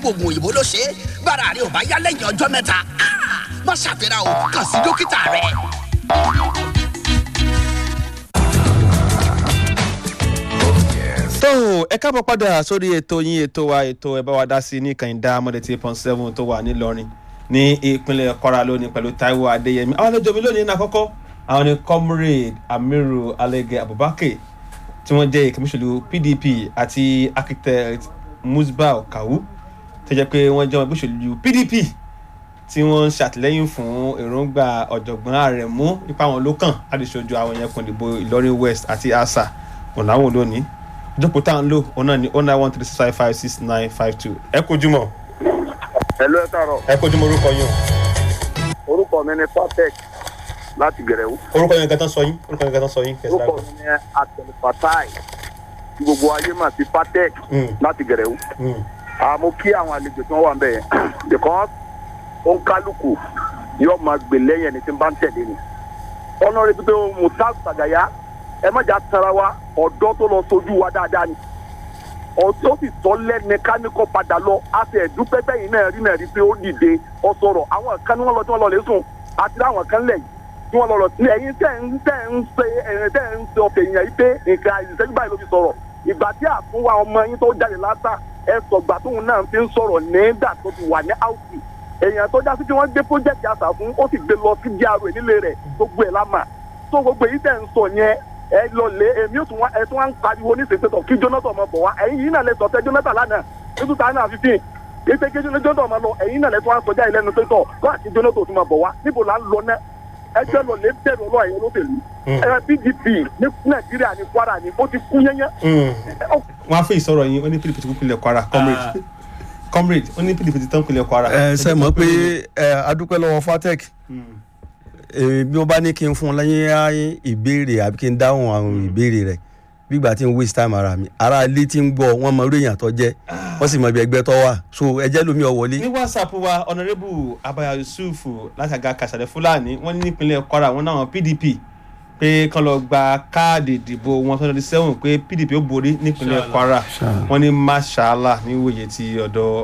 gbogbo oògùn òyìnbó ló ṣe é gbára rẹ ò bá yá lẹ́yìn ọjọ́ mẹ́ta ah, má ṣàfihàn o kàn sí dókítà rẹ. tó ẹ káàbọ̀ padà sórí ètò yín ètò wa ètò ẹ bá wa dá sí ní kànìdá mọ́dẹ̀tì point seven tó wà nílọrin ní ìpínlẹ̀ kwara lónìí pẹ̀lú taiwo adéyẹmí àwọn àlejò mi lónìí ní àkọ́kọ́ àwọn ni comrade amiru alege abubakar tí wọ́n jẹ́ ìkẹ́míṣẹ́lú pdp àti architect musbau kawu tó jẹ́ pé wọ́n jẹ́ ọmọ ìgbésẹ̀lú pdp tí wọ́n ń ṣàtìlẹ́yìn fún èròǹgbà ọ̀jọ̀gbọ́n àrẹ̀mú nípa àwọn ló kàn láti ṣojú àwọn yẹn kùn ìdìbò ìlọrin west àti asa ọ̀làwọ̀n lónìí ìjókòó tá à ń lò òun náà ní oh nine one three six five five six nine five two ẹ kojú mọ́ ẹlò ẹ káàárọ̀ ẹ kojú mọ́ orúkọ yín orúkọ mi ni fatec láti gẹrẹwú o orúkọ yín gàtán sọ yín orúkọ yín gàtán sọ yín kẹsì orúkọ mi ni atẹnufatai tí gbogbo ayé mà sí fatec Mm. láti gẹrẹwú àmọ́ kí àwọn àlejò tí wọ́n wà ń bẹ̀ yẹn because ó ń kálukú yóò máa gbè lẹ́yìn ẹni tí ń bá ń tẹ̀lé ni ọ̀nà rẹ̀ pípé mutaz sagaya ẹ má jà tara wa ọ̀dọ́ tó lọ sojú wa dáadáa ni ọ̀dọ́ sì tọ́ lẹ́ni káníkọ́ padà lọ a sì ẹ̀dúpẹ́ bẹ́yìn náà rí náà rí pé ó dìde ọ sọ̀rọ̀ àwọn kan ní wọ́n lọ tí wọ́n lọ lè sùn àti láwọn kan lẹ̀ yìí tí wọ́n lọ lọ sí ẹ̀yin tẹ̀ ń tẹ̀ ń ṣe ẹ̀yin tẹ̀ ń ṣe ọ̀fẹ́ yẹn yìí pé nǹkan ìṣẹ́jú báyìí ló fi sọ̀rọ̀ ìgbà tí àfúnwá ọmọ yín tó jáde látà ẹ sọ̀gbà tóun náà fi ń sọ̀rọ̀ nígbà tó ti wà ní áùsì èèyàn tó já sí tí wọ́n gbé pọ́jẹ́tì àṣà fún ó sì gbé lọ sí díàrò nílé rẹ̀ gbogbo ẹ̀ lámà tó gbogbo èyí tẹ̀ ń sọ yẹn ẹ lọ lé èmi ò tún wá ẹ tún wá ń pariwo ní ìsèpétọ̀ kí jonathan ọmọ bọ̀ wá ẹ̀yin yìí náà lè sọ̀tẹ́ jonathan lánàá ní two thousand and fifteen ètò ìkejì ní jonathan ọmọ lọ ẹ̀yin náà lè tún wá ń sọjá ìlẹ́nu pé tọ̀ kó àti jonathan tún máa bọ̀ wá níbo là ń lọ náà ẹgbẹ́ lọ lè bẹ̀rù ọlọ́ ẹ̀yẹ olóṣèlú ẹ pdp ní nàìjíríà ní kwara ní ó ti kú yẹnyẹn wọn á fẹ́ ìsọ̀rọ̀ yín ó ní pdp ti kú pilẹ̀ kwara comrade comrade ó ní pdp ti tán pilẹ̀ kwara. ẹ ṣe mọ̀ pé ẹ adúpẹ́ lọ́wọ́ fatec ẹ, bí wọ́n bá ní kí n fún un lẹ́yìn ayé ìbéèrè àbí kí n dáhùn àwọn ìbéèrè rẹ̀ gbígbà tí n waste time ara mi ara ilé tí ń gbọ́ wọ́n mọ orí èèyàn tó jẹ́ wọ́n sì mọ ibi ẹgbẹ́ tó wà so ẹjẹ́ lómi ọ̀ wọlé. ní whatsapp wa honourable abaya yusuf láti àga kàṣàlẹ̀ fúlàní wọ́n ní nípínlẹ̀ kwara wọn náà pdp pé kán lọ gba káàdì ìdìbò wọn twenty seven pé pdp ó borí nípínlẹ̀ kwara wọ́n ní mashallah ní wòye ti ọ̀dọ̀